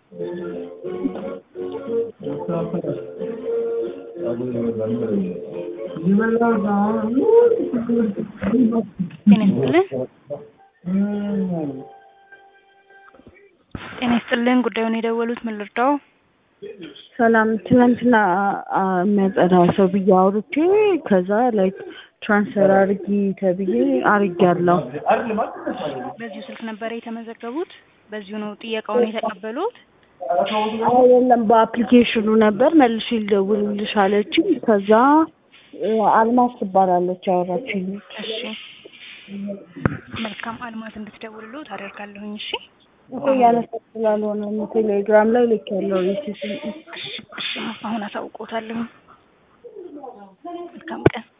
ጤና ይስጥልን ጤና ይስጥልን ጉዳዩን የደወሉት ምን ልርዳው? ሰላም ትናንትና አ- የሚያጸዳ ሰው ብዬ አውርቼ ከዛ ላይክ ትራንስፈር አርጊ ተብዬ አርጊያለሁ። በዚሁ ስልክ ነበረ የተመዘገቡት? በዚሁ ነው ጥያቄውን የተቀበሉት? አይ የለም በአፕሊኬሽኑ ነበር መልሼ ልደውልልሽ አለችኝ። ከዛ እ፣ አልማዝ ትባላለች ያወራችኝ። እሺ መልካም አልማዝ እንድትደውልልዎት አደርጋለሁኝ። እሺ እኮ እያነሳ ስላልሆነ ነው ቴሌግራም ላይ ልክ ያለው ሪሲት እሺ እሺ አሁን አሳውቆታለሁ። መልካም ቀን